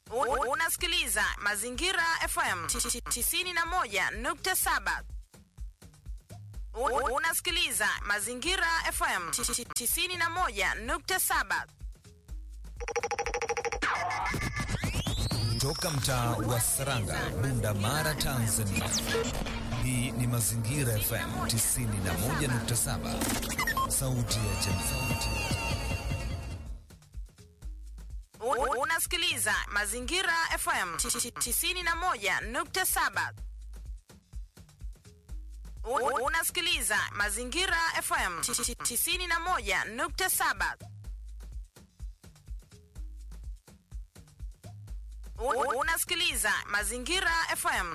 U- Unasikiliza Mazingira FM 91.7. U- Unasikiliza Mazingira FM 91.7. Toka mtaa wa Saranga, Bunda Mara, Tanzania. Hii ni Mazingira FM 91.7, sauti ya jamii. U- Unasikiliza Mazingira FM 91.7. U- Unasikiliza Mazingira FM 91.7. U- Unasikiliza Mazingira FM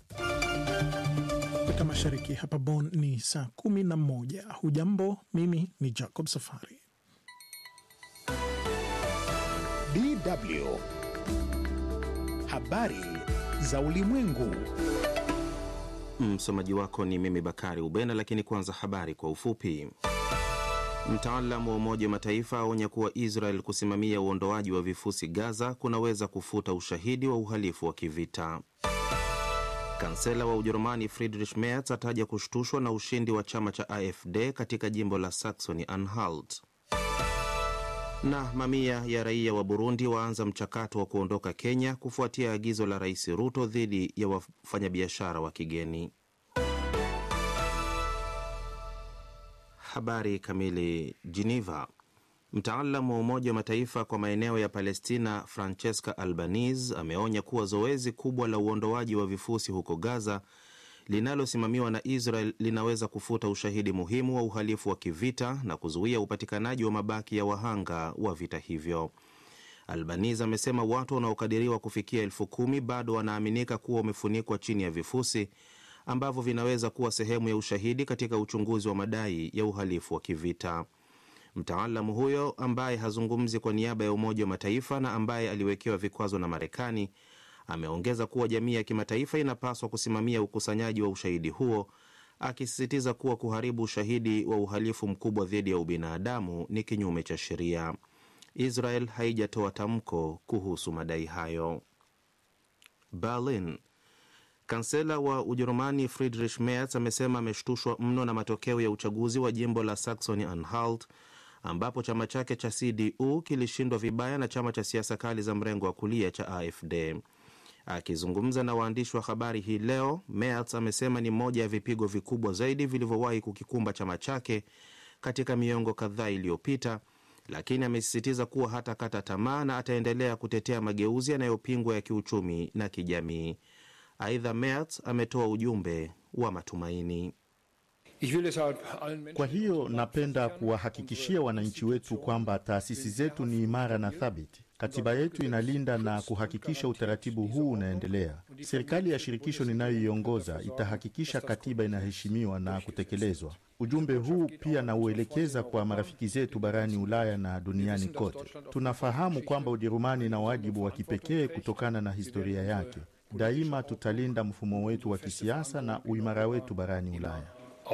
Afrika Mashariki. Hapa Bonn ni saa kumi na moja. Hujambo, mimi ni Jacob Safari. DW Habari za Ulimwengu. Msomaji wako ni mimi Bakari Ubena, lakini kwanza habari kwa ufupi. Mtaalamu wa Umoja wa Mataifa aonya kuwa Israel kusimamia uondoaji wa vifusi Gaza kunaweza kufuta ushahidi wa uhalifu wa kivita. Kansela wa Ujerumani Friedrich Merz ataja kushtushwa na ushindi wa chama cha AfD katika jimbo la Saxony Anhalt. Na mamia ya raia wa Burundi waanza mchakato wa kuondoka Kenya kufuatia agizo la Rais Ruto dhidi ya wafanyabiashara wa kigeni. Habari kamili. Geneva. Mtaalamu wa Umoja wa Mataifa kwa maeneo ya Palestina Francesca Albanese ameonya kuwa zoezi kubwa la uondoaji wa vifusi huko Gaza linalosimamiwa na Israel linaweza kufuta ushahidi muhimu wa uhalifu wa kivita na kuzuia upatikanaji wa mabaki ya wahanga wa vita hivyo. Albanese amesema watu wanaokadiriwa kufikia elfu kumi bado wanaaminika kuwa wamefunikwa chini ya vifusi ambavyo vinaweza kuwa sehemu ya ushahidi katika uchunguzi wa madai ya uhalifu wa kivita. Mtaalamu huyo ambaye hazungumzi kwa niaba ya Umoja wa Mataifa na ambaye aliwekewa vikwazo na Marekani ameongeza kuwa jamii ya kimataifa inapaswa kusimamia ukusanyaji wa ushahidi huo, akisisitiza kuwa kuharibu ushahidi wa uhalifu mkubwa dhidi ya ubinadamu ni kinyume cha sheria. Israel haijatoa tamko kuhusu madai hayo. Berlin. Kansela wa Ujerumani Friedrich Merz amesema ameshtushwa mno na matokeo ya uchaguzi wa jimbo la Saxony Anhalt ambapo chama chake cha CDU kilishindwa vibaya na chama cha siasa kali za mrengo wa kulia cha AfD. Akizungumza na waandishi wa habari hii leo, Merz amesema ni moja ya vipigo vikubwa zaidi vilivyowahi kukikumba chama chake katika miongo kadhaa iliyopita, lakini amesisitiza kuwa hatakata tamaa na ataendelea kutetea mageuzi yanayopingwa ya kiuchumi na kijamii. Aidha, Merz ametoa ujumbe wa matumaini. Kwa hiyo napenda kuwahakikishia wananchi wetu kwamba taasisi zetu ni imara na thabiti. Katiba yetu inalinda na kuhakikisha utaratibu huu unaendelea. Serikali ya shirikisho ninayoiongoza itahakikisha katiba inaheshimiwa na kutekelezwa. Ujumbe huu pia nauelekeza kwa marafiki zetu barani Ulaya na duniani kote. Tunafahamu kwamba Ujerumani ina wajibu wa kipekee kutokana na historia yake. Daima tutalinda mfumo wetu wa kisiasa na uimara wetu barani Ulaya.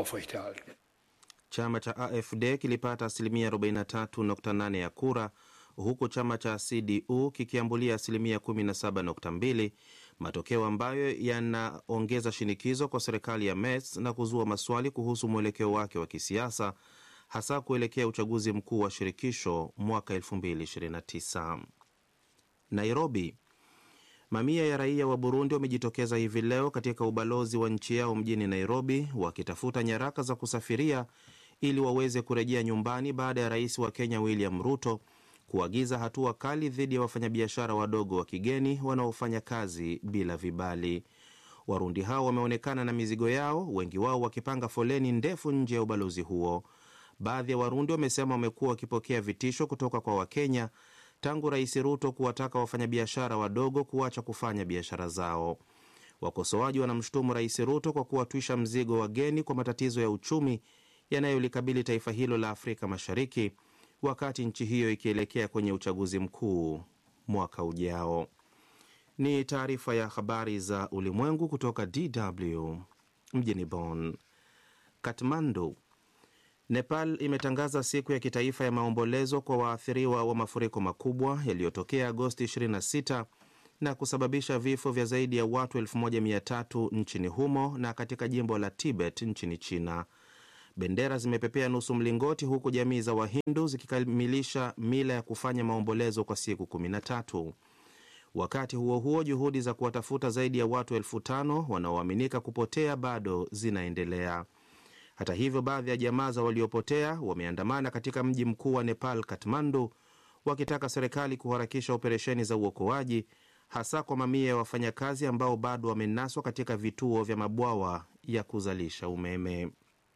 Chama cha AfD kilipata asilimia 43.8 ya kura huku chama cha CDU kikiambulia asilimia 17.2, matokeo ambayo yanaongeza shinikizo kwa serikali ya Merz na kuzua maswali kuhusu mwelekeo wake wa kisiasa hasa kuelekea uchaguzi mkuu wa shirikisho mwaka 2029. Nairobi. Mamia ya raia wa Burundi wamejitokeza hivi leo katika ubalozi wa nchi yao mjini Nairobi wakitafuta nyaraka za kusafiria ili waweze kurejea nyumbani baada ya rais wa Kenya William Ruto kuagiza hatua kali dhidi ya wafanyabiashara wadogo wa kigeni wanaofanya kazi bila vibali. Warundi hao wameonekana na mizigo yao, wengi wao wakipanga foleni ndefu nje ya ubalozi huo. Baadhi ya Warundi wamesema wamekuwa wakipokea vitisho kutoka kwa Wakenya tangu Rais Ruto kuwataka wafanyabiashara wadogo kuacha kufanya biashara zao. Wakosoaji wanamshutumu Rais Ruto kwa kuwatwisha mzigo wageni kwa matatizo ya uchumi yanayolikabili taifa hilo la Afrika Mashariki, wakati nchi hiyo ikielekea kwenye uchaguzi mkuu mwaka ujao. Ni taarifa ya habari za ulimwengu kutoka DW mjini Bonn. Kathmandu, Nepal imetangaza siku ya kitaifa ya maombolezo kwa waathiriwa wa mafuriko makubwa yaliyotokea Agosti 26 na kusababisha vifo vya zaidi ya watu 1300 nchini humo na katika jimbo la Tibet nchini China. Bendera zimepepea nusu mlingoti huku jamii za Wahindu zikikamilisha mila ya kufanya maombolezo kwa siku 13. Wakati huo huo, juhudi za kuwatafuta zaidi ya watu elfu tano wanaoaminika kupotea bado zinaendelea. Hata hivyo, baadhi ya jamaa za waliopotea wameandamana katika mji mkuu wa Nepal, Kathmandu, wakitaka serikali kuharakisha operesheni za uokoaji, hasa kwa mamia ya wafanyakazi ambao bado wamenaswa katika vituo vya mabwawa ya kuzalisha umeme.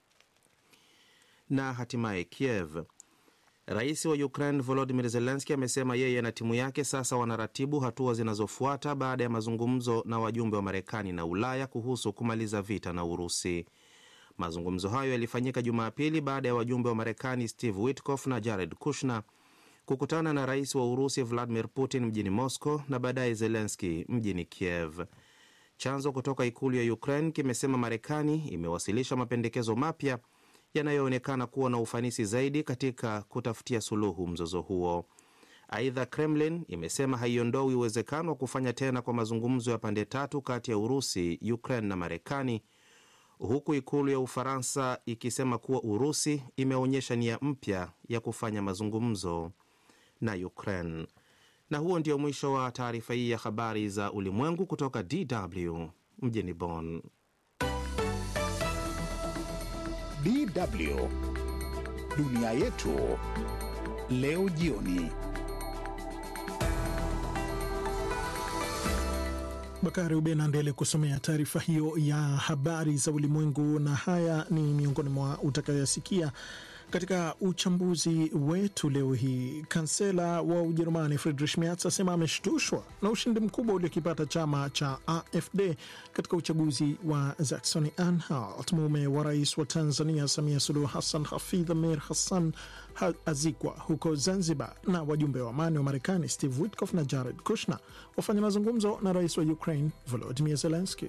Na hatimaye Kiev, rais wa Ukraine Volodimir Zelenski amesema yeye na timu yake sasa wanaratibu hatua zinazofuata baada ya mazungumzo na wajumbe wa Marekani na Ulaya kuhusu kumaliza vita na Urusi. Mazungumzo hayo yalifanyika Jumapili baada ya wajumbe wa Marekani Steve Witkoff na Jared Kushner kukutana na rais wa Urusi Vladimir Putin mjini Moscow na baadaye Zelenski mjini Kiev. Chanzo kutoka ikulu ya Ukraine kimesema Marekani imewasilisha mapendekezo mapya yanayoonekana kuwa na ufanisi zaidi katika kutafutia suluhu mzozo huo. Aidha, Kremlin imesema haiondoi uwezekano wa kufanya tena kwa mazungumzo ya pande tatu kati ya Urusi, Ukraine na Marekani, huku ikulu ya Ufaransa ikisema kuwa Urusi imeonyesha nia mpya ya kufanya mazungumzo na Ukraine. Na huo ndio mwisho wa taarifa hii ya habari za ulimwengu kutoka DW mjini Bonn. DW dunia yetu leo jioni. Bakari Ube naendele kusomea taarifa hiyo ya habari za ulimwengu, na haya ni miongoni mwa utakayoyasikia katika uchambuzi wetu leo hii. Kansela wa Ujerumani Friedrich Merz asema ameshtushwa na ushindi mkubwa uliokipata chama cha AfD katika uchaguzi wa Saxony Anhalt. Mume wa rais wa Tanzania Samia Suluhu Hassan, Hafidh Amir Hassan, azikwa huko Zanzibar, na wajumbe wa amani wa Marekani Steve Witkoff na Jared Kushner wafanya mazungumzo na rais wa Ukraine Volodymyr Zelensky.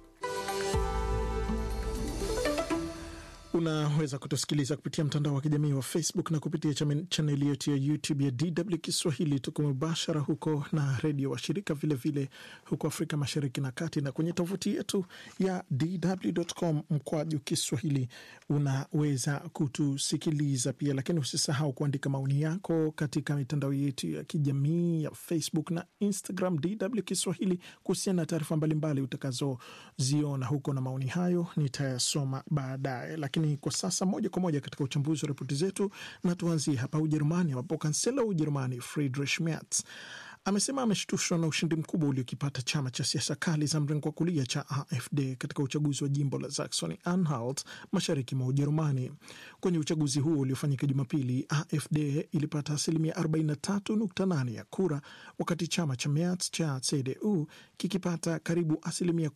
Unaweza kutusikiliza kupitia mtandao wa kijamii wa Facebook na kupitia chaneli yetu ya YouTube ya DW Kiswahili. Tuko mubashara huko na redio washirika vilevile huko Afrika Mashariki na Kati, na kwenye tovuti yetu ya DW.com mkwaju Kiswahili unaweza kutusikiliza pia, lakini usisahau kuandika maoni yako katika mitandao yetu ya kijamii ya Facebook na Instagram DW Kiswahili kuhusiana na taarifa mbalimbali utakazoziona huko, na maoni hayo nitayasoma baadaye, lakini kwa sasa moja kwa moja katika uchambuzi wa ripoti zetu, na tuanzie hapa Ujerumani, ambapo kansela wa Ujerumani Friedrich Merz amesema ameshtushwa na ushindi mkubwa uliokipata chama cha siasa kali za mrengo wa kulia cha AfD katika uchaguzi wa jimbo la Saxony Anhalt mashariki mwa Ujerumani. Kwenye uchaguzi huo uliofanyika Jumapili, AfD ilipata asilimia 43.8 ya kura, wakati chama cha Merz cha CDU kikipata karibu asilimia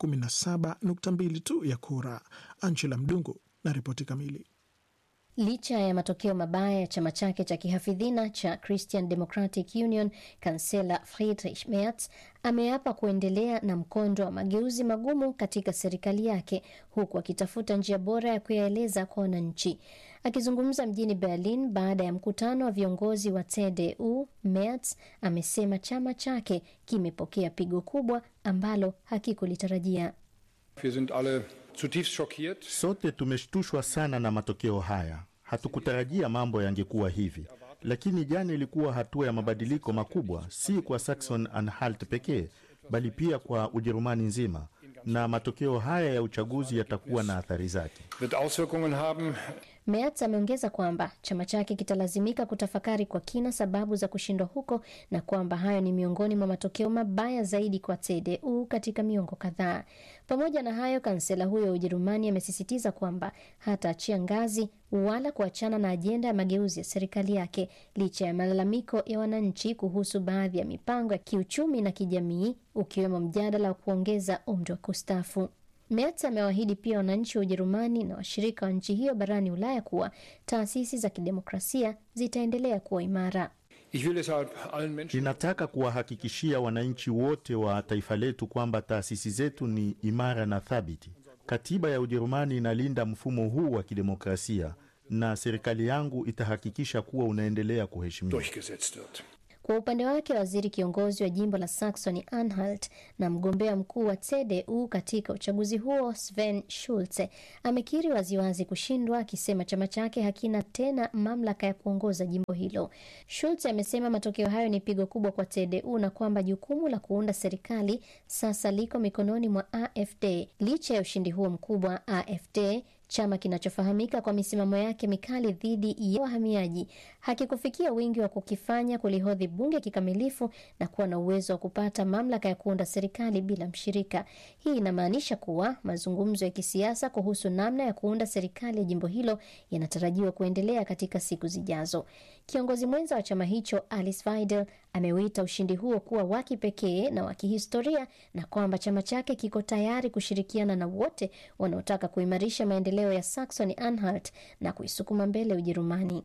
17.2 tu ya kura. Angela Mdungu na ripoti kamili. Licha ya matokeo mabaya ya chama chake cha kihafidhina cha Christian Democratic Union, kansela Friedrich Merz ameapa kuendelea na mkondo wa mageuzi magumu katika serikali yake, huku akitafuta njia bora ya kuyaeleza kwa wananchi. Akizungumza mjini Berlin baada ya mkutano wa viongozi wa CDU, Merz amesema chama chake kimepokea pigo kubwa ambalo hakikulitarajia. Wir sind alle zutiefst schockiert. Sote tumeshtushwa sana na matokeo haya. Hatukutarajia mambo yangekuwa hivi, lakini jana ilikuwa hatua ya mabadiliko makubwa, si kwa Saxon Anhalt pekee, bali pia kwa Ujerumani nzima, na matokeo haya ya uchaguzi yatakuwa na athari zake. Wird Auswirkungen haben. Merz ameongeza kwamba chama chake kitalazimika kutafakari kwa kina sababu za kushindwa huko na kwamba hayo ni miongoni mwa matokeo mabaya zaidi kwa CDU katika miongo kadhaa. Pamoja na hayo, kansela huyo wa Ujerumani amesisitiza kwamba hataachia ngazi wala kuachana na ajenda ya mageuzi ya serikali yake licha ya malalamiko ya wananchi kuhusu baadhi ya mipango ya kiuchumi na kijamii, ukiwemo mjadala wa kuongeza umri wa kustaafu. Merz amewaahidi pia wananchi wa Ujerumani na washirika wa nchi hiyo barani Ulaya kuwa taasisi za kidemokrasia zitaendelea kuwa imara. Ich will deshalb allen Menschen Ninataka kuwahakikishia wananchi wote wa taifa letu kwamba taasisi zetu ni imara na thabiti. Katiba ya Ujerumani inalinda mfumo huu wa kidemokrasia na serikali yangu itahakikisha kuwa unaendelea kuheshimiwa. durchgesetzt wird. Kwa upande wake, waziri kiongozi wa jimbo la Saxony Anhalt na mgombea mkuu wa CDU katika uchaguzi huo Sven Schulze amekiri waziwazi kushindwa, akisema chama chake hakina tena mamlaka ya kuongoza jimbo hilo. Schulze amesema matokeo hayo ni pigo kubwa kwa CDU na kwamba jukumu la kuunda serikali sasa liko mikononi mwa AfD. Licha ya ushindi huo mkubwa, AfD chama kinachofahamika kwa misimamo yake mikali dhidi ya wahamiaji hakikufikia wingi wa kukifanya kulihodhi bunge kikamilifu na kuwa na uwezo wa kupata mamlaka ya kuunda serikali bila mshirika. Hii inamaanisha kuwa mazungumzo ya kisiasa kuhusu namna ya kuunda serikali ya jimbo hilo yanatarajiwa kuendelea katika siku zijazo. Kiongozi mwenza wa chama hicho Alice Weidel ameuita ushindi huo kuwa wa kipekee na wa kihistoria na kwamba chama chake kiko tayari kushirikiana na wote wanaotaka kuimarisha maendeleo ya Saxony Anhalt na kuisukuma mbele Ujerumani.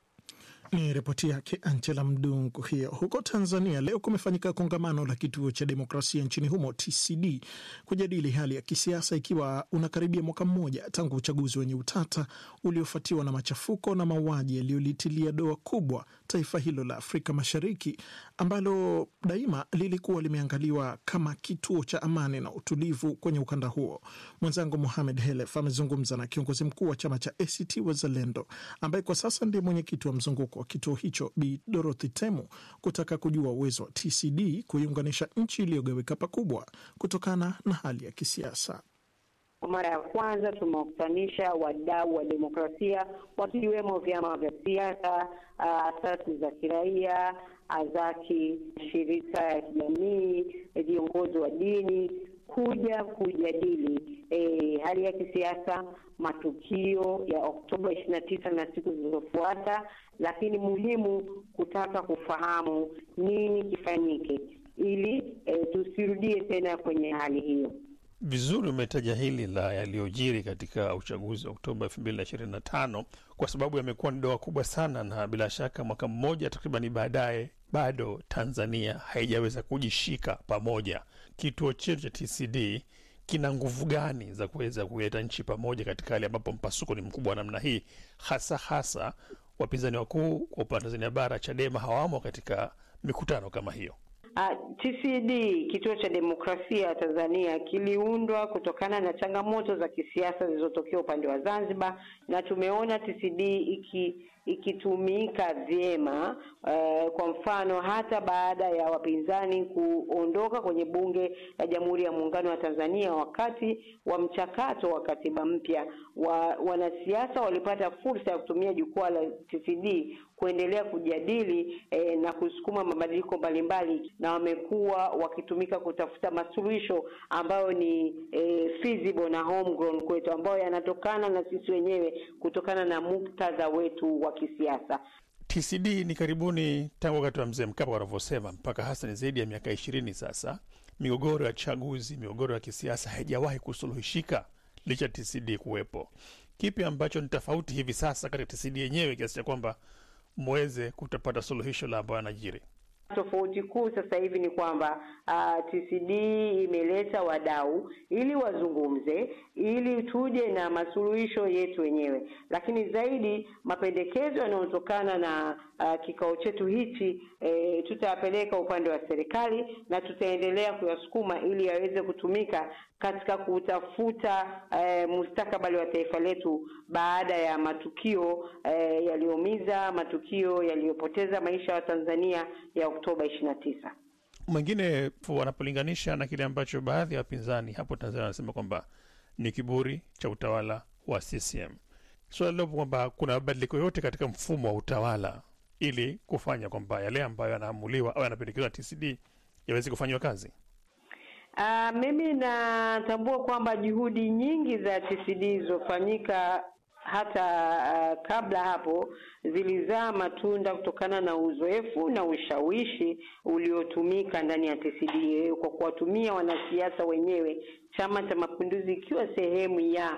Ni ripoti yake Angela Mdungu hiyo. Huko Tanzania leo kumefanyika kongamano la kituo cha demokrasia nchini humo TCD kujadili hali ya kisiasa, ikiwa unakaribia mwaka mmoja tangu uchaguzi wenye utata uliofuatiwa na machafuko na mauaji yaliyolitilia doa kubwa taifa hilo la Afrika Mashariki ambalo daima lilikuwa limeangaliwa kama kituo cha amani na utulivu kwenye ukanda huo. Mwenzangu Mohamed Helef amezungumza na kiongozi mkuu wa chama cha ACT Wazalendo ambaye kwa sasa ndiye mwenyekiti wa mzunguko wa kituo hicho Bi Dorothy Temu kutaka kujua uwezo wa TCD kuiunganisha nchi iliyogawika pakubwa kutokana na hali ya kisiasa. Kwa mara ya kwanza tumewakutanisha wadau wa demokrasia wakiwemo vyama vya siasa, asasi za kiraia, azaki, shirika ya kijamii, viongozi wa dini kuja kujadili e, hali ya kisiasa, matukio ya Oktoba ishirini na tisa na siku zilizofuata, lakini muhimu kutaka kufahamu nini kifanyike ili e, tusirudie tena kwenye hali hiyo. Vizuri umetaja hili la yaliyojiri katika uchaguzi wa Oktoba elfu mbili na ishirini na tano kwa sababu yamekuwa ni doa kubwa sana, na bila shaka mwaka mmoja takribani baadaye bado Tanzania haijaweza kujishika pamoja. Kituo chetu cha TCD kina nguvu gani za kuweza kuleta nchi pamoja katika hali ambapo mpasuko ni mkubwa namna hii, hasa hasa wapinzani wakuu kwa upande wa Tanzania bara Chadema hawamo katika mikutano kama hiyo. Uh, TCD kituo cha demokrasia Tanzania kiliundwa kutokana na changamoto za kisiasa zilizotokea upande wa Zanzibar, na tumeona TCD iki ikitumika vyema uh, kwa mfano hata baada ya wapinzani kuondoka kwenye bunge la Jamhuri ya Muungano wa Tanzania wakati wa mchakato wa katiba mpya wa, wanasiasa walipata fursa ya kutumia jukwaa la TCD kuendelea kujadili eh, na kusukuma mabadiliko mbalimbali, na wamekuwa wakitumika kutafuta masuluhisho ambayo ni eh, feasible na homegrown kwetu, ambayo yanatokana na sisi wenyewe kutokana na muktadha wetu wa kisiasa. TCD ni karibuni tangu wakati wa mzee Mkapa wanavyosema, mpaka hasa ni zaidi ya miaka ishirini sasa. Migogoro ya chaguzi, migogoro ya kisiasa haijawahi kusuluhishika licha TCD kuwepo. Kipi ambacho ni tofauti hivi sasa katika TCD yenyewe kiasi cha kwamba mweze kutapata suluhisho la ambayo anajiri? Tofauti kuu sasa hivi ni kwamba uh, TCD imeleta wadau ili wazungumze, ili tuje na masuluhisho yetu wenyewe, lakini zaidi mapendekezo yanayotokana na uh, kikao chetu hichi e, tutayapeleka upande wa serikali na tutaendelea kuyasukuma ili yaweze kutumika katika kutafuta e, mustakabali wa taifa letu baada ya matukio e, yaliyoumiza, matukio yaliyopoteza maisha ya Watanzania ya Oktoba ishirini na tisa. Mwingine wanapolinganisha na kile ambacho baadhi ya wapinzani hapo Tanzania wanasema kwamba ni kiburi cha utawala wa CCM. Suala so, lilopo kwamba kuna mabadiliko yote katika mfumo wa utawala ili kufanya kwamba yale ambayo yanaamuliwa au yanapendekezwa na TCD yaweze kufanyiwa kazi. Uh, mimi natambua kwamba juhudi nyingi za TCD zilizofanyika hata uh, kabla hapo zilizaa matunda kutokana na uzoefu na ushawishi uliotumika ndani ya TCD kwa kuwatumia wanasiasa wenyewe, Chama cha Mapinduzi ikiwa sehemu ya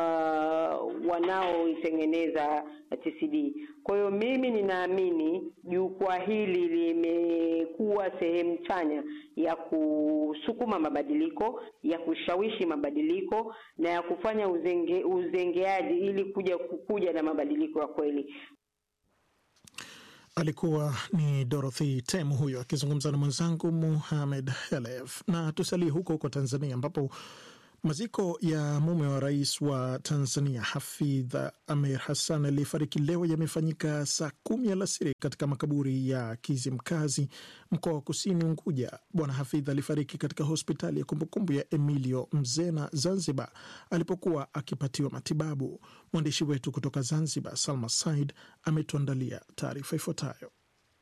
uh, wanaoitengeneza TCD. Kwa hiyo mimi ninaamini jukwaa hili limekuwa sehemu chanya ya kusukuma mabadiliko, ya kushawishi mabadiliko na ya kufanya uzenge, uzengeaji ili kuja kukuja na mabadiliko ya kweli. Alikuwa ni Dorothy Temu huyo akizungumza na mwenzangu Muhamed Helef. Na tusalie huko huko Tanzania ambapo maziko ya mume wa rais wa Tanzania Hafidh Amir Hassan aliyefariki leo yamefanyika saa kumi alasiri katika makaburi ya Kizimkazi, mkoa wa Kusini Unguja. Bwana Hafidh alifariki katika hospitali ya kumbukumbu ya Emilio Mzena, Zanzibar, alipokuwa akipatiwa matibabu. Mwandishi wetu kutoka Zanzibar, Salma Said, ametuandalia taarifa ifuatayo.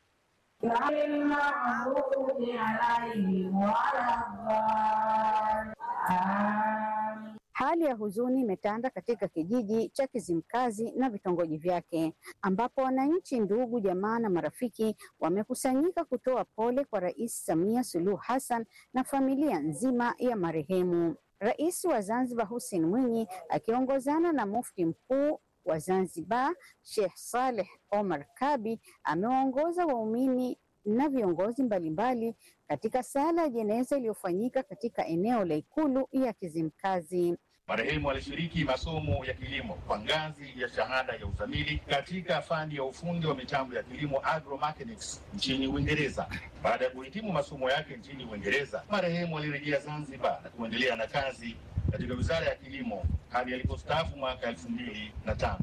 Hali ya huzuni imetanda katika kijiji cha Kizimkazi na vitongoji vyake ambapo wananchi, ndugu, jamaa na marafiki wamekusanyika kutoa pole kwa Rais Samia Suluhu Hassan na familia nzima ya marehemu. Rais wa Zanzibar Hussein Mwinyi akiongozana na mufti mkuu wa Zanzibar Sheikh Saleh Omar Kabi amewaongoza waumini na viongozi mbalimbali katika sala ya jeneza iliyofanyika katika eneo la Ikulu ya Kizimkazi. Marehemu alishiriki masomo ya kilimo kwa ngazi ya shahada ya uzamili katika fani ya ufundi wa mitambo ya kilimo agromechanics nchini Uingereza. Baada ya kuhitimu masomo yake nchini Uingereza, marehemu alirejea Zanzibar na kuendelea na kazi katika wizara ya kilimo hadi alipostaafu mwaka elfu mbili na tano.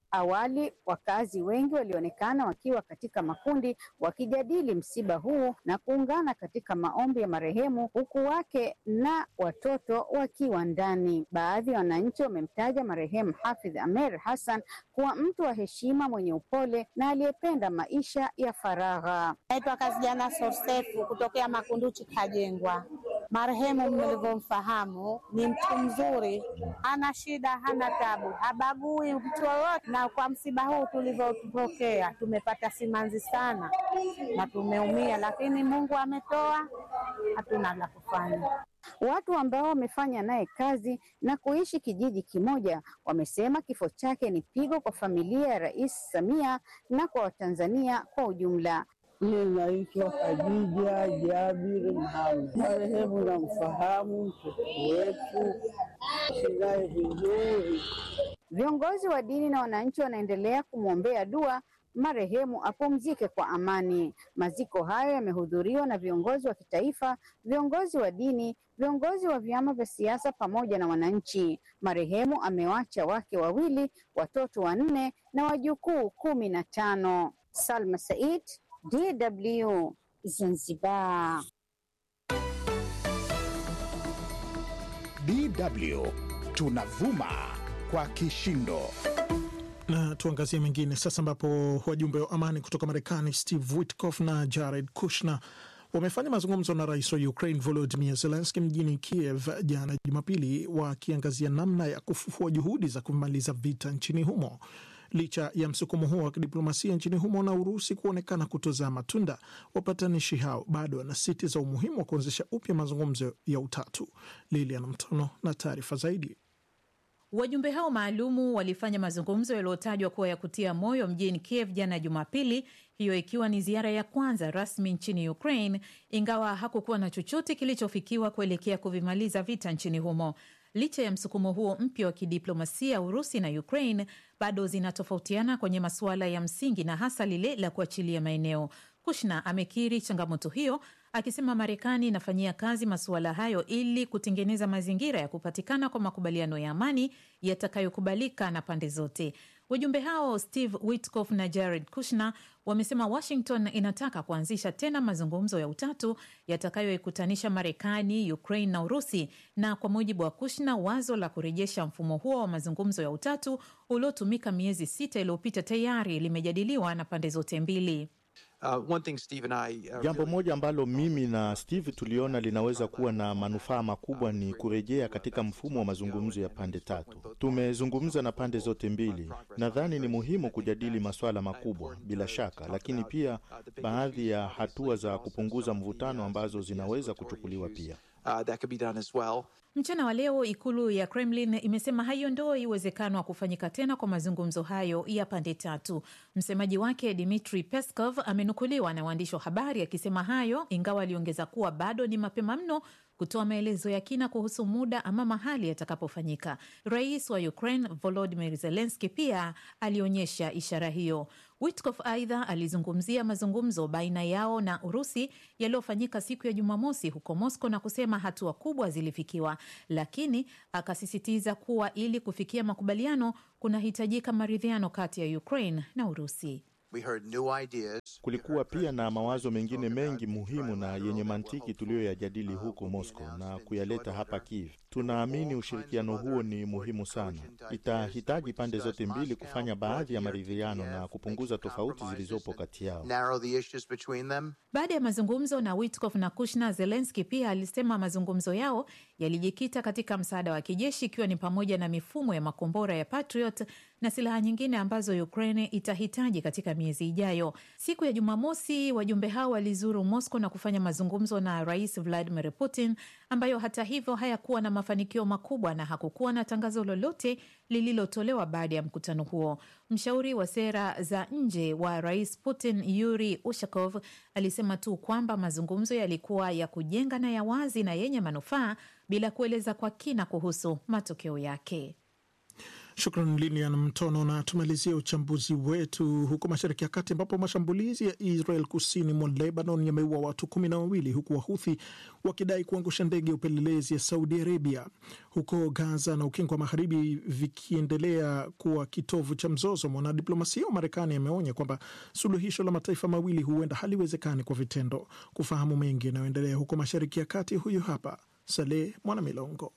Awali wakazi wengi walionekana wakiwa katika makundi wakijadili msiba huu na kuungana katika maombi ya marehemu, huku wake na watoto wakiwa ndani. Baadhi ya wananchi wamemtaja marehemu Hafidh Amer Hassan kuwa mtu wa heshima, mwenye upole na aliyependa maisha ya faragha. Naitwa Kazijana Sorsefu kutokea Makunduchi Kajengwa. Marehemu mlivyomfahamu ni mtu mzuri, hana shida, hana tabu, habagui mtu yoyote. Na kwa msiba huu tulivyopokea, tumepata simanzi sana na tumeumia, lakini Mungu ametoa, hatuna la kufanya. Watu ambao wamefanya naye kazi na kuishi kijiji kimoja wamesema kifo chake ni pigo kwa familia ya Rais Samia na kwa Watanzania kwa ujumla. Mimi naitwa Khadija Jabir Muhammad. Marehemu namfahamu, mtoto wetu, shinaye vizuri. Viongozi wa dini na wananchi wanaendelea kumwombea dua marehemu apumzike kwa amani. Maziko hayo yamehudhuriwa na viongozi wa kitaifa, viongozi wa dini, viongozi wa vyama vya siasa pamoja na wananchi. Marehemu amewacha wake wawili, watoto wanne na wajukuu kumi na tano. Salma Said, DW Zanzibar. DW tunavuma kwa kishindo. Na tuangazie mengine sasa, ambapo wajumbe wa amani kutoka Marekani Steve Witkoff na Jared Kushner wamefanya mazungumzo na rais wa Ukraine Volodymyr Zelensky mjini Kiev jana Jumapili, wakiangazia namna ya kufufua juhudi za kumaliza vita nchini humo. Licha ya msukumo huo wa kidiplomasia nchini humo na Urusi kuonekana kutozaa matunda, wapatanishi hao bado wanasisitiza umuhimu wa kuanzisha upya mazungumzo ya utatu. Lilian Mtono na taarifa zaidi. Wajumbe hao maalumu walifanya mazungumzo yaliyotajwa kuwa ya kutia moyo mjini Kiev jana Jumapili, hiyo ikiwa ni ziara ya kwanza rasmi nchini Ukraine, ingawa hakukuwa na chochote kilichofikiwa kuelekea kuvimaliza vita nchini humo. Licha ya msukumo huo mpya wa kidiplomasia, Urusi na Ukraine bado zinatofautiana kwenye masuala ya msingi na hasa lile la kuachilia maeneo. Kushna amekiri changamoto hiyo akisema Marekani inafanyia kazi masuala hayo ili kutengeneza mazingira ya kupatikana kwa makubaliano ya amani yatakayokubalika na pande zote. Wajumbe hao Steve Witkoff na Jared Kushner wamesema Washington inataka kuanzisha tena mazungumzo ya utatu yatakayoikutanisha Marekani, Ukraine na Urusi, na kwa mujibu wa Kushner, wazo la kurejesha mfumo huo wa mazungumzo ya utatu uliotumika miezi sita iliyopita tayari limejadiliwa na pande zote mbili. Uh, one thing Steve and I, uh, jambo moja ambalo mimi na Steve tuliona linaweza kuwa na manufaa makubwa ni kurejea katika mfumo wa mazungumzo ya pande tatu. Tumezungumza na pande zote mbili. Nadhani ni muhimu kujadili masuala makubwa bila shaka, lakini pia baadhi ya hatua za kupunguza mvutano ambazo zinaweza kuchukuliwa pia. Uh, that could be done as well. Mchana wa leo ikulu ya Kremlin imesema haiondoi uwezekano wa kufanyika tena kwa mazungumzo hayo ya pande tatu. Msemaji wake Dmitri Peskov amenukuliwa na waandishi wa habari akisema hayo, ingawa aliongeza kuwa bado ni mapema mno kutoa maelezo ya kina kuhusu muda ama mahali yatakapofanyika. Rais wa Ukraine Volodymyr Zelensky pia alionyesha ishara hiyo. Witkoff aidha alizungumzia mazungumzo baina yao na Urusi yaliyofanyika siku ya Jumamosi huko Moscow na kusema hatua kubwa zilifikiwa, lakini akasisitiza kuwa ili kufikia makubaliano kunahitajika maridhiano kati ya Ukraine na Urusi. We heard new ideas. Kulikuwa pia na mawazo mengine mengi muhimu na yenye mantiki tuliyoyajadili huko Moscow na kuyaleta hapa Kiev. Tunaamini ushirikiano huo ni muhimu sana. Itahitaji pande zote mbili kufanya baadhi ya maridhiano na kupunguza tofauti zilizopo kati yao. Narrow the issues between them. Baada ya mazungumzo na Witkoff na Kushner, Zelenski pia alisema mazungumzo yao yalijikita katika msaada wa kijeshi, ikiwa ni pamoja na mifumo ya makombora ya Patriot na silaha nyingine ambazo Ukraine itahitaji katika miezi ijayo. Siku ya Jumamosi, wajumbe hao walizuru Moscow na kufanya mazungumzo na Rais Vladimir Putin, ambayo hata hivyo hayakuwa na mafanikio makubwa na hakukuwa na tangazo lolote lililotolewa baada ya mkutano huo. Mshauri wa sera za nje wa Rais Putin, Yuri Ushakov, alisema tu kwamba mazungumzo yalikuwa ya kujenga na ya wazi na yenye manufaa bila kueleza kwa kina kuhusu matokeo yake. Shukran Lilian Mtono. Na tumalizia uchambuzi wetu huko Mashariki ya Kati, ambapo mashambulizi ya Israel kusini mwa Lebanon yameua watu kumi na wawili huku Wahuthi wakidai kuangusha ndege ya upelelezi ya Saudi Arabia. Huko Gaza na Ukingo wa Magharibi vikiendelea kuwa kitovu cha mzozo, mwanadiplomasia wa Marekani ameonya kwamba suluhisho la mataifa mawili huenda haliwezekani kwa vitendo. Kufahamu mengi yanayoendelea huko Mashariki ya Kati, huyu hapa Saleh Mwanamilongo.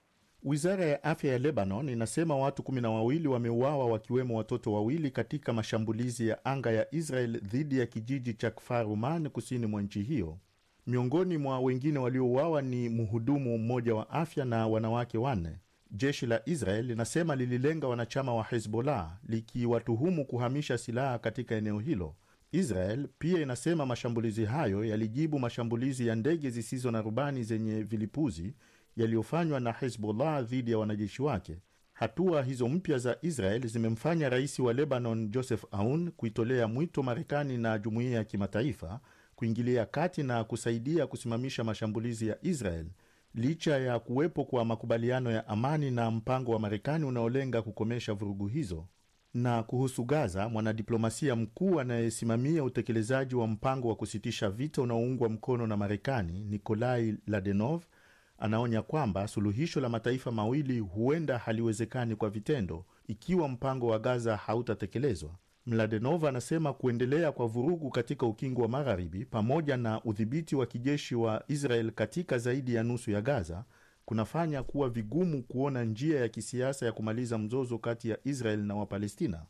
Wizara ya afya ya Lebanon inasema watu kumi na wawili wameuawa wakiwemo watoto wawili katika mashambulizi ya anga ya Israel dhidi ya kijiji cha Kfar Uman kusini mwa nchi hiyo. Miongoni mwa wengine waliouawa ni mhudumu mmoja wa afya na wanawake wanne. Jeshi la Israel linasema lililenga wanachama wa Hezbollah likiwatuhumu kuhamisha silaha katika eneo hilo. Israel pia inasema mashambulizi hayo yalijibu mashambulizi ya ndege zisizo na rubani zenye vilipuzi yaliyofanywa na Hezbollah dhidi ya wanajeshi wake. Hatua hizo mpya za Israel zimemfanya rais wa Lebanon Joseph Aoun kuitolea mwito Marekani na jumuiya ya kimataifa kuingilia kati na kusaidia kusimamisha mashambulizi ya Israel licha ya kuwepo kwa makubaliano ya amani na mpango wa Marekani unaolenga kukomesha vurugu hizo. Na kuhusu Gaza, mwanadiplomasia mkuu anayesimamia utekelezaji wa mpango wa kusitisha vita unaoungwa mkono na Marekani Nikolai Ladenov anaonya kwamba suluhisho la mataifa mawili huenda haliwezekani kwa vitendo ikiwa mpango wa Gaza hautatekelezwa. Mladenov anasema kuendelea kwa vurugu katika ukingo wa Magharibi pamoja na udhibiti wa kijeshi wa Israel katika zaidi ya nusu ya Gaza kunafanya kuwa vigumu kuona njia ya kisiasa ya kumaliza mzozo kati ya Israel na Wapalestina.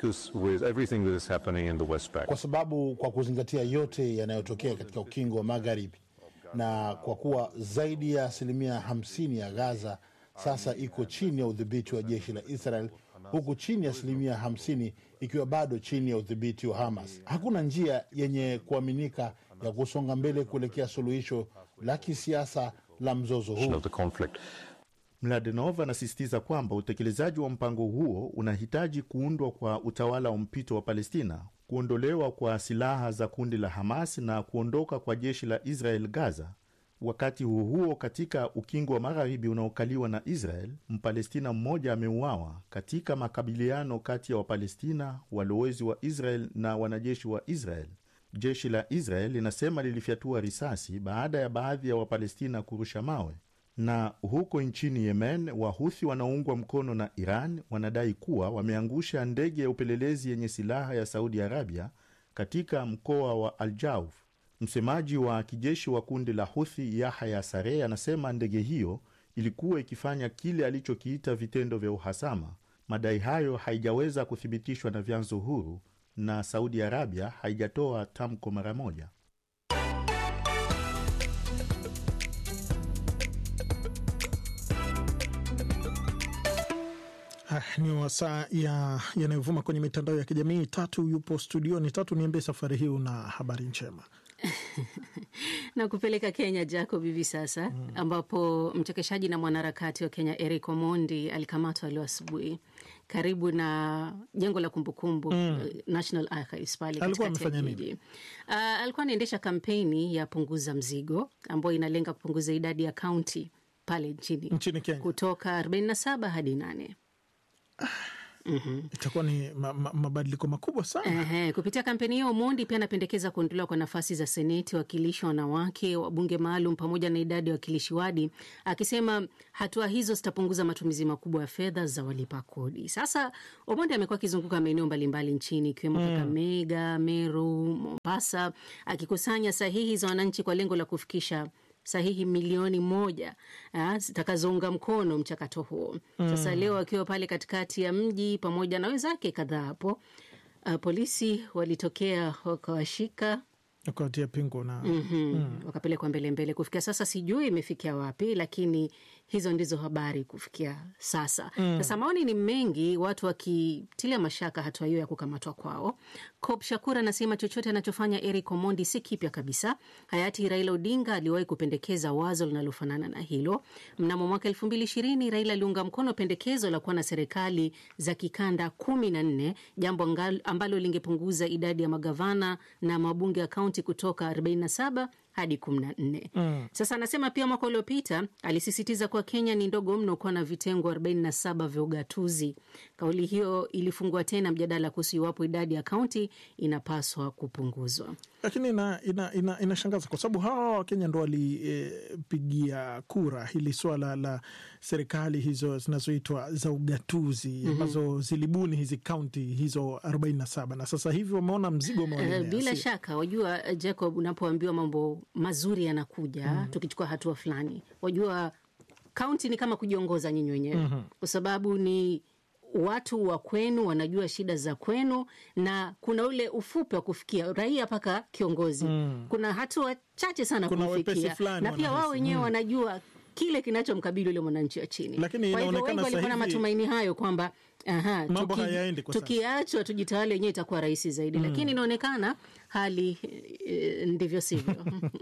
Kwa sababu kwa kuzingatia yote yanayotokea katika ukingo wa Magharibi na kwa kuwa zaidi ya asilimia hamsini ya Gaza sasa iko chini ya udhibiti wa jeshi la Israel, huku chini ya asilimia hamsini ikiwa bado chini ya udhibiti wa Hamas, hakuna njia yenye kuaminika ya kusonga mbele kuelekea suluhisho la kisiasa la mzozo huu. Mladenov anasisitiza kwamba utekelezaji wa mpango huo unahitaji kuundwa kwa utawala wa mpito wa Palestina, kuondolewa kwa silaha za kundi la Hamas na kuondoka kwa jeshi la Israel Gaza. Wakati huo huo, katika ukingo wa magharibi unaokaliwa na Israel, Mpalestina mmoja ameuawa katika makabiliano kati ya Wapalestina, walowezi wa Israel na wanajeshi wa Israel. Jeshi la Israel linasema lilifyatua risasi baada ya baadhi ya Wapalestina kurusha mawe. Na huko nchini Yemen, Wahuthi wanaoungwa mkono na Iran wanadai kuwa wameangusha ndege ya upelelezi yenye silaha ya Saudi Arabia katika mkoa wa Aljauf. Msemaji wa kijeshi wa kundi la Huthi Yahya Sareh anasema ndege hiyo ilikuwa ikifanya kile alichokiita vitendo vya uhasama. Madai hayo haijaweza kuthibitishwa na vyanzo huru na Saudi Arabia haijatoa tamko mara moja. Ah, ni wasaa ya yanayovuma kwenye mitandao ya kijamii. Tatu yupo studioni. Tatu, niambie safari hii una habari njema na kupeleka Kenya Jacob hivi sasa mm, ambapo mchekeshaji na mwanaharakati wa Kenya Eric Omondi alikamatwa leo asubuhi karibu na jengo la kumbukumbu mm, National Archives pale katikati ya jiji. Uh, alikuwa anaendesha kampeni ya punguza mzigo ambayo inalenga kupunguza idadi ya kaunti pale nchini, nchini Kenya kutoka 47 hadi 8. Mhm. itakuwa ni ma, ma, mabadiliko makubwa sana. Ehe, kupitia kampeni hiyo Omondi pia anapendekeza kuondolewa kwa nafasi za seneti, wawakilishi wanawake, wabunge maalum pamoja na idadi ya wawakilishi wadi, akisema hatua hizo zitapunguza matumizi makubwa ya fedha za walipa kodi. Sasa Omondi amekuwa akizunguka maeneo mbalimbali nchini ikiwemo Mm. Kakamega, Meru, Mombasa, akikusanya sahihi za wananchi kwa lengo la kufikisha sahihi milioni moja ah, zitakazounga mkono mchakato huo. Sasa Mm. leo akiwa pale katikati ya mji pamoja na wenzake kadhaa hapo, ah, polisi walitokea wakawashika Ukawatia pingu na Mhm. Mm. wakapelekwa mbele mbele. Kufikia sasa sijui imefikia wapi, lakini hizo ndizo habari kufikia sasa. Mm. Sasa maoni ni mengi, watu wakitilia mashaka hatua hiyo ya kukamatwa kwao. Cop Shakur anasema chochote anachofanya Eric Omondi si kipya kabisa. Hayati Raila Odinga aliwahi kupendekeza wazo linalofanana na hilo. Mnamo mwaka elfu mbili ishirini Raila aliunga mkono pendekezo la kuwa na serikali za kikanda kumi na nne, jambo angal- ambalo lingepunguza idadi ya magavana na mabunge ya kaunti kutoka 47 hadi 14. Mm. Sasa anasema pia mwaka uliopita alisisitiza kuwa Kenya ni ndogo mno kuwa na vitengo 47 vya ugatuzi. Kauli hiyo ilifungua tena mjadala kuhusu iwapo idadi ya kaunti inapaswa kupunguzwa. lakini ina, ina, ina, inashangaza kwa sababu hawa Wakenya ndo walipigia kura hili swala la serikali hizo zinazoitwa za ugatuzi Mhm. ambazo zilibuni hizi kaunti hizo 47 na sasa hivi wameona mzigo Eh, umewalemea. bila Si- shaka wajua, eh, Jacob, unapoambiwa mambo mazuri yanakuja Mhm. tukichukua hatua fulani, wajua kaunti ni kama kujiongoza nyinyi wenyewe Mhm. kwa sababu ni watu wa kwenu wanajua shida za kwenu, na kuna ule ufupi wa kufikia raia mpaka kiongozi. Mm. Kuna hatua chache sana Kuna wepesi kufikia, fulani na pia wao wanahisi. wenyewe Mm. wanajua kile kinachomkabili ule mwananchi wa chini. Lakini Kwa hivyo inaonekana wengi walikuwa na sasa hivi- matumaini hayo kwamba aha, Mambo tuki- hayaendi kwa sasa. tukiachwa tujitawale wenyewe itakuwa rahisi zaidi, Mm. lakini inaonekana hali eh, ndivyo sivyo.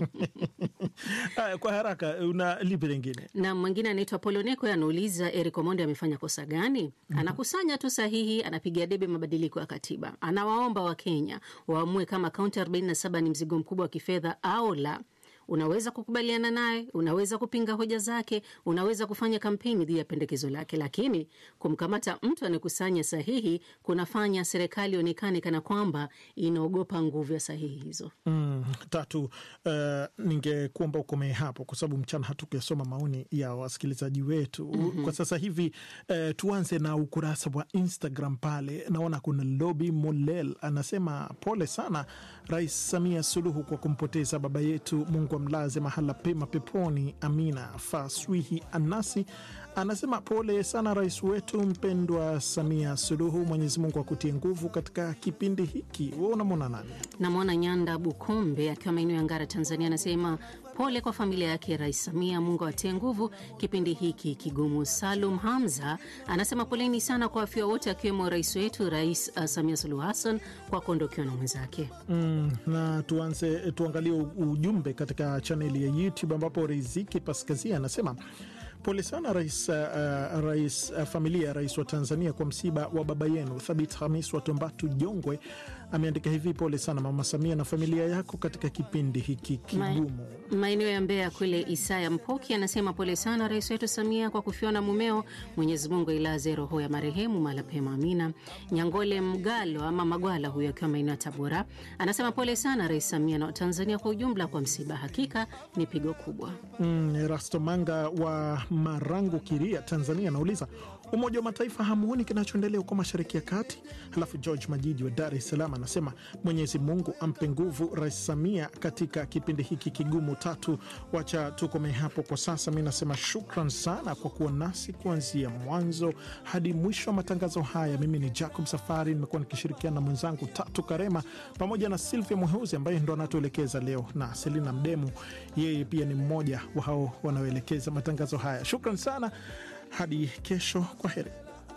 Haya, kwa haraka una lipi lingine? na mwingine anaitwa Poloneko anauliza Eric Omondi amefanya kosa gani? Anakusanya tu sahihi, anapiga debe mabadiliko ya katiba, anawaomba Wakenya waamue kama kaunti 47 ni mzigo mkubwa wa kifedha au la. Unaweza kukubaliana naye, unaweza kupinga hoja zake, unaweza kufanya kampeni dhidi ya pendekezo lake, lakini kumkamata mtu anayekusanya sahihi kunafanya serikali ionekane kana kwamba inaogopa nguvu ya sahihi hizo. Mm, tatu, uh, ningekuomba ukomee hapo kwa sababu mchana hatukuyasoma maoni ya wasikilizaji wetu. Mhm. Kwa sasa hivi uh, tuanze na ukurasa wa Instagram pale, naona kuna Lobi Molel anasema pole sana Rais Samia Suluhu kwa kumpoteza baba yetu, Mungu amlaze mahala pema peponi, amina. Faswihi Anasi anasema pole sana rais wetu mpendwa Samia Suluhu, Mwenyezi Mungu akutie nguvu katika kipindi hiki. We unamwona nani? Namwona Nyanda Bukombe akiwa maeneo ya Ngara, Tanzania, anasema pole kwa familia yake Rais Samia, Mungu awatie nguvu kipindi hiki kigumu. Salum Hamza anasema poleni sana kwa wafia wote, akiwemo rais wetu Rais uh, Samia Suluhu Hassan kwa kuondokewa na mwenzake. Mm, na tuanze tuangalie u- ujumbe katika chaneli ya YouTube ambapo Riziki Paskazia anasema pole sana rais, uh, rais uh, familia ya rais wa Tanzania kwa msiba wa baba yenu Thabit Hamis wa Tombatu Jongwe. Ameandika hivi, pole sana mama Samia na familia yako katika kipindi hiki kigumu. Maeneo ya Mbeya kule, Isaya Mpoki anasema pole sana rais wetu Samia kwa kufiwa na mumeo. Mwenyezi Mungu ailaze roho ya marehemu mahala pema, amina. Nyangole Mgalo ama Magwala huyo akiwa maeneo ya Tabora anasema pole sana rais Samia na Watanzania kwa ujumla kwa msiba, hakika ni pigo kubwa. Mm, Erasto Manga wa Marangu, Kiria, Tanzania anauliza Umoja wa Mataifa hamuoni kinachoendelea huko Mashariki ya Kati? Halafu George Majidi wa Dar es Salaam anasema Mwenyezi Mungu ampe nguvu Rais Samia katika kipindi hiki kigumu. Tatu, wacha tukome hapo kwa sasa. Mi nasema shukran sana kwa kuwa nasi kuanzia mwanzo hadi mwisho wa matangazo haya. Mimi ni Jacob Safari, nimekuwa nikishirikiana na mwenzangu Tatu Karema pamoja na Silvia Mweuzi ambaye ndo anatuelekeza leo na Selina Mdemu, yeye pia ni mmoja wa hao wanaoelekeza matangazo haya. Shukran sana, hadi kesho, kwa heri.